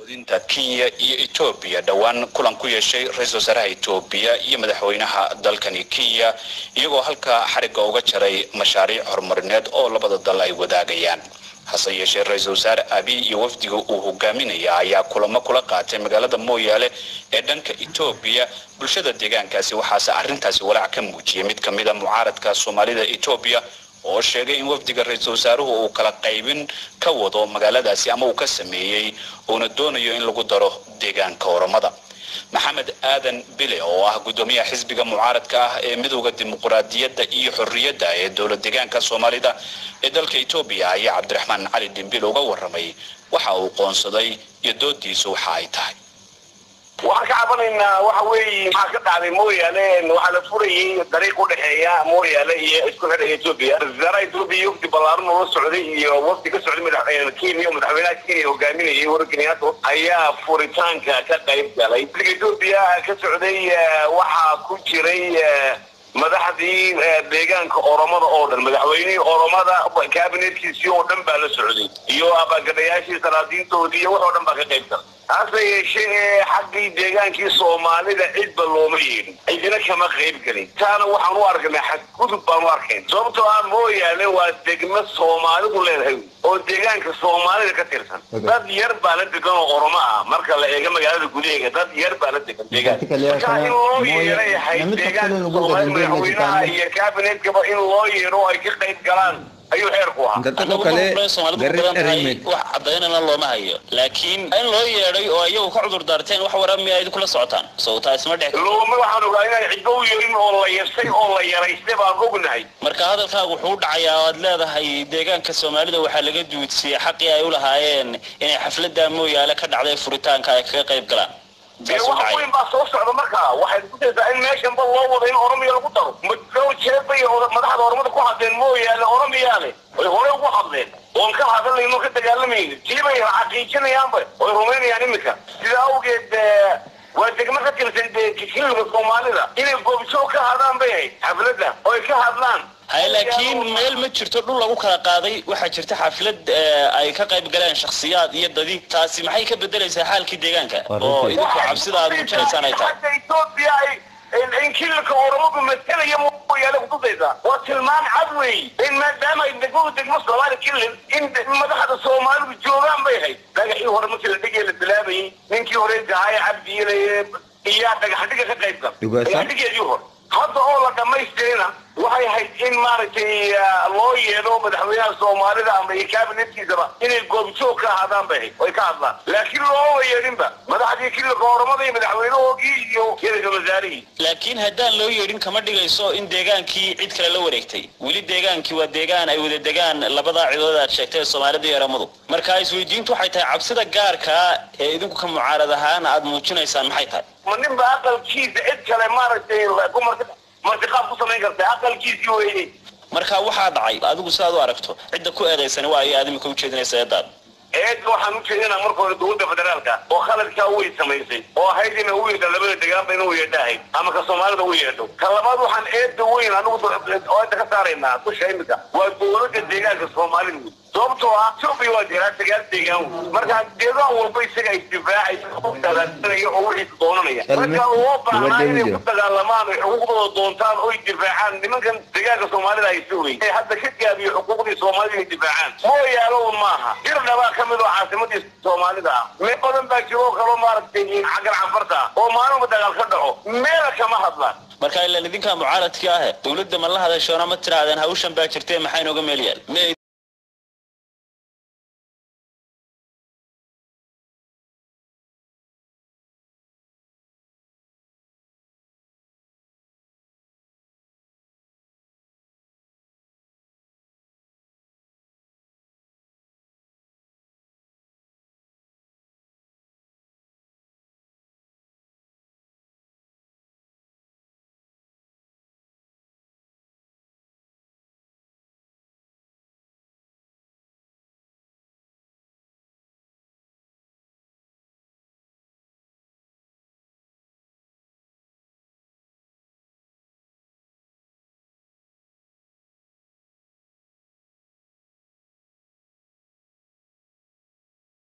dinta kenya iyo etoobiya dhowaan kulan ku yeeshay ra-iisul wasaaraha etoobiya iyo madaxweynaha dalkani kenya iyagoo halkaa xarigga uga jaray mashaariic horumarineed oo labada dal ay wadaagayaan hase yeeshee ra-iisul wasaare abiy iyo wafdiga uu hogaaminaya ayaa kulamo kula qaatay magaalada mooyaale ee dhanka etoobiya bulshada deegaankaasi waxaase arrintaasi walaac ka muujiyay mid ka mid a mucaaradka soomaalida etoobiya oo sheegay in wafdiga ra-iisul wasaaruhu uu kala qaybin ka wado magaaladaasi ama uu ka sameeyey uuna doonayo in lagu daro deegaanka oromada maxamed aadan bile oo ah guddoomiyaha xisbiga mucaaradka ah ee midowda dimuquraadiyadda iyo xorriyadda ee dowlad deegaanka soomaalida ee dalka etoobiya ayaa cabdiraxmaan cali dhimbil uga warramay waxa uu qoonsaday iyo doodiisu waxa ay tahay waxaan ka cabanaynaa waxa weeye maxaa ka dhacday mooyaale waxaa la furayay dariiq udhexeeya mooyaale iyo isku xidha etoobiya wasaaraha etoobiya wafdi ballaaran oo la socday iyo wafdi ka socday madax kenya madaxweynaha kenya hogaaminayay uhuru kenyatta ayaa furitaanka ka qayb galay wafdiga etoobiya ka socday waxaa ku jiray madaxdii deegaanka oromada oo dhan madaxweynihii oromada kabinetkiisii oo dhan baa la socday iyo abaagadayaashii salaadiintoodii iyo wax oo dhan baa ka qayb galay hase yeeshee xaggii deegaankii soomaalida cidba looma yeedhin cidina kama qayb gelin taana waxaan u arkanay xadgudub baan u arkayn sababtoo ah mooyaale waa degmo soomaalidu leedahay oo deegaanka soomaalida ka tirsan dad yar baa la degan oo oromo ah marka la eego magaalada gudaheega dad yar baa la degan deegaanka marka in loo yeeray ahay deegaanka soomaalida madaxweynaha iyo kabinetkaba in loo yeero oo ay ka qayb galaan ayuu xeerku ahaa dadka kale garin arimed wax cadaynana looma hayo laakiin in loo yeedhay oo iyagu ka cudur daarteen wax waraa miya idin kula socotaan sawtaa isma dhex looma waxaan ogaa inaan cidba u yeerin oo la yasay oo la yaraystay baan ognahay marka hadalkaagu wuxuu u dhacayaa oo aad leedahay deegaanka soomaalida waxaa laga duudsiyey xaqii ay u lahaayeen inay xafladda mooyaale ka dhacday furitaanka ay kaga qayb galaan dee wax weyn baa soo socda markaa waxay kusaysaa in meeshanba loo wado in oromiya lagu daro madoo jeebay madaxda oromada ku hadleen mooyaane oromiyaane way hore ugu hadleen oon ka hadalnayno ka dagaalamayni tiibay xaqiijinayaanba way rumaynayaan iminka sida awgeed waa degmo ka tirsan kililka soomaalida inay goobjoog ka hadaan bay ahayd xafladda oo ay ka hadlaan hay laakiin meel ma jirto dhul lagu kala qaaday waxaa jirta xaflad ay ka qayb galeen shakhsiyaad iyo dadiig taasi maxay ka bedelaysaa xaalkii deegaanka oo idinku cabsida aad muujinaysaan ay tahay hadda etoobiya ay in kililka oromadu matalaya mooyaale kutusaysaa waa tilmaan cad weey in maadaama ay degmadu degmo soomaali kilil in madaxda soomaalidu joogaan bay ahayd dhagaxii hore markii la dhigay la bilaabayay ninkii hore gahaye cabdiile iyaa dhagaxdhiga ka qayb gal dhagaxdhigeedii hore hadda oo la dhamaystirina waxay ahayd in maaragtay loo yeedho madaxweynaha soomaalida ama iyo kabinetkiisaba inay goobjoog ka ahaadaan bay ahayd oy ka hadlaan laakiin looma yeedhinba madaxdii kililka oromada iyo madaxweynahoogii iyo ra-iisul wasaarihii laakiin haddaan loo yeedhin kama dhigayso in deegaankii cid kale la wareegtay weli deegaankii waa deegaan ay wada degaan labadaa cidood aad sheegtay ee soomaalida iyo oromadu marka isweydiintu waxay tahay cabsida gaarkaa ee idinku ka mucaarad ahaan aad muujinaysaan maxay tahay ma ninba aqalkiisa cid kale maaragtay ku marti martiqaab ku samayn karta aqalkiisii weeye marka waxaa dhacay adigu sidaad u aragto cidda ku eedaysani waa ay aad imika ujeedinaysa eedaad eedda waxaan u jeedinaa marka hore dowladda federaalka oo khaladkaa way samaysay oo ahayd ina u yeedha labada degaanba in u yeedha ahayd ama ka soomaalida u yeedho ka labaad waxaan eedda weyn anigu eedda ka saaraynaa dusha imika waa dowladda deegaanka soomaalida wey sababtoo ah etoobiya waa jiraa sagaal deegaan wey marka deegaan walba isaga isdifaacaysa oo wixii doonanaya marka loo baahnaa inay ku dagaalamaan oy xuquuqdooda doontaan oy difaacaan nimankan deegaanka soomaalida haysta wey ee hadda ka gaabiyo xuquuqdii soomaalida inay difaacaan mooyaalo maaha dir dhabaa ka mid oo caasimadii soomaalida ah meel badan baa jiro oo kaloo maaragtay xaggan canfarta ah oo maalinba dagaal ka dhaco meela kama hadlaan marka ilaan idinkaa mucaaradkii ahe dowladda ma la hadashoona ma tirahdeen hawshan baa jirtee maxaa inooga meel yaal